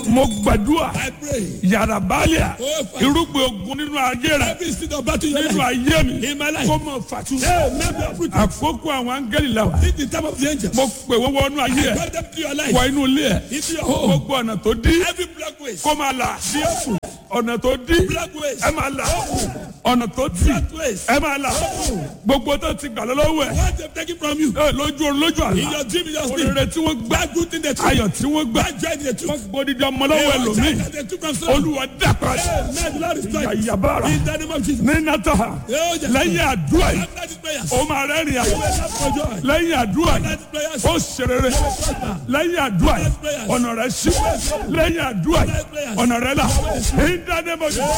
mo gbàdúrà I pray. yàrá báàlíà Oh, Father. irúgbìn ogun nínú ayé rẹ Every seed of battle in your nínú life. ayé mi In my life. kó mọ fàtú. Hey, maybe I'm fruit. àkókò àwọn áńgẹ́lì la wà. This is the time of the angels. mo pè wọ́n wọnú ayé ẹ̀ God them to your life. wọ inú ilé ẹ̀ Into your home. gbogbo ọ̀nà tó dí Every black ways. kó máa là ọ̀nà tó dí Black ways. ẹ máa là ọ̀nà tó tì Black ways. ẹ máa là gbogbo tó ti gbà lọ́wọ́ ẹ̀ What they've taken from you. ẹ, lójú orun lójú In àlá your dream, in your sleep. oríire tí wọ́n gbà That good thing they took. ayọ̀ tí wọ́n gbà That joy they took. wọ́n gbódìdí ọmọ lọ́wọ́ Hey, what ẹlòmíì child that they took from someone. olúwa dàpọ̀ Hey, man, the Lord is ìyá trying. ìyàbára In the name of Jesus. ní nàtàhà Oh, yes. lẹ́yìn àdúrà yìí After these prayers. ó máa rẹ́rìn àyè Clap for joy. lẹ́yìn àdúrà yìí After these prayers. ó ṣerere lẹ́yìn àdúrà yìí ọ̀nà rẹ̀ ṣí lẹ́yìn àdúrà yìí ọ̀nà rẹ̀ là ń dáná mọ́jú.